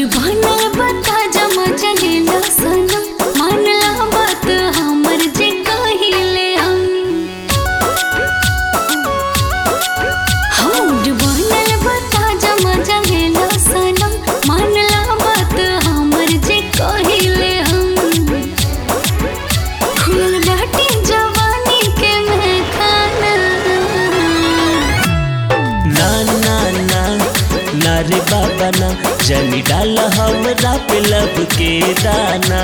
बनल बता जमा चलेला सनम मानला बात हमर जे कहिले हम हम बनल बता जमा चलेला सनम मानला बात हमर जे कहिले हम खुलल बाटे जवानी के महखाना ना ना ना ना रे बाबा ना जनी डाल हमरा पे लब के दाना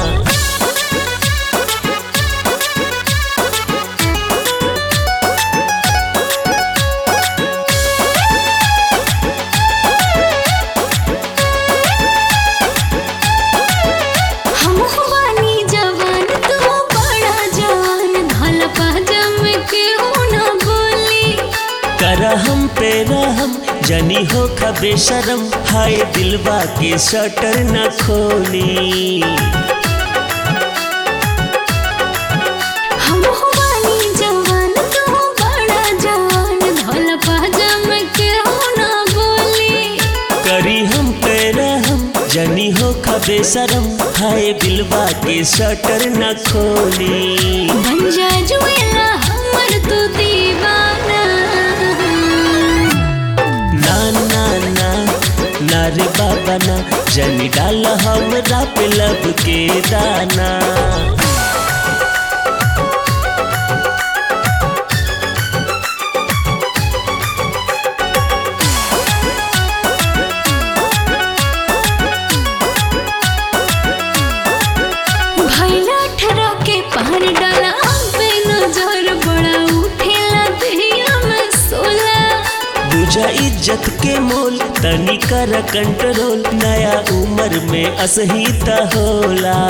हम बानी जवान तू बड़ा जवान धल पाजम के ना बोली कर हम पे रहम जनी हो खबे शरम हाय दिलवा के शटर न खोली हम बानी जवान तू बड़ा जवान धल पाजम के ना बोली करी हम पे रहम जनी हो खबे शरम हाय दिलवा के शटर न खोली बन जा जुएला हमर तू दीवाना ना ना ना ना रे बाबा ना जनी डाल हमरा पे लब के दाना भैला ठरा के पार डाला पे नजर बड़ा उठेला दहिया में सोला बुझा इज्जत के मोल तनी कर कंट्रोल नया उम्र में असही त होला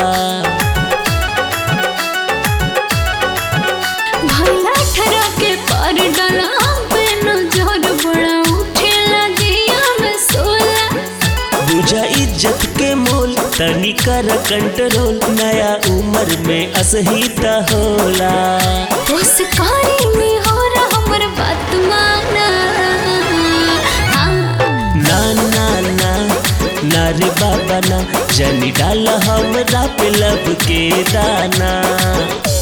भैला ठरा के पार डाला पे नजर बड़ा उठेला दहिया में सोला बुझा इज्जत के मोल तनी कर कंट्रोल नया उम्र में असही त होला उस कारी में हो रहा हमर बात माना हाँ। ना ना ना ना रे बाबा ना जनी डाल हमरा पे लब के दाना